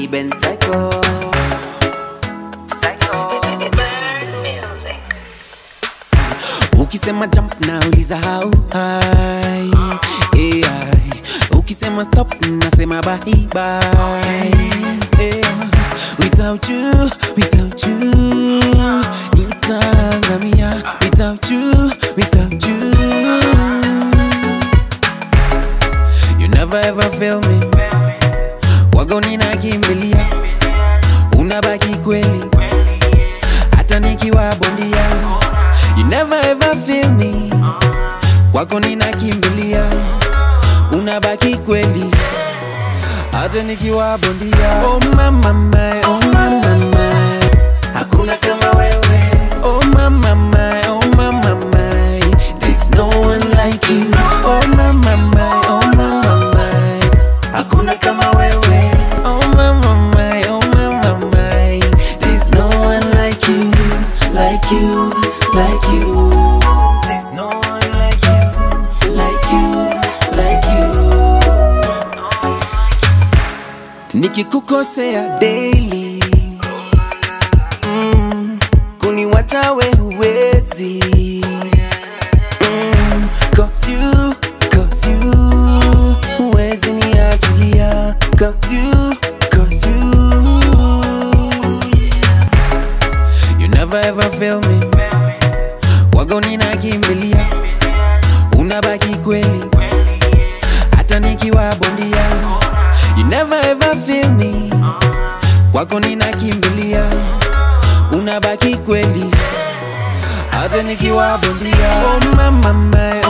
Ben Psycho. Psycho. Ukisema jump na uliza how high yeah. Ukisema stop nasema bye bye yeah. Without you, without you Nitaangamia Without you, without you You never ever fail me Wago ninakimbilia Unabaki kweli Hata nikiwa bondia You never ever feel me Kwako ninakimbilia Unabaki kweli Hata nikiwa bondia Oh mama my, oh mama my Hakuna kama wewe Oh mama my, oh mama my There's no one like you Oh mama my, oh mama my Hakuna kama wewe Oh mama my, oh mama my There's no one like you Like you, like you There's no one like you Like you, like you nikikukosea daily mm, kuniwacha we huwezi mm, cause you, cause you huwezi niachilia cause you, cause you you never ever fail me wago ninakimbilia unabaki kweli hata nikiwa bondia you never ever feel me kwako ninakimbilia unabaki kweli hata nikiwa bondia oh mama my,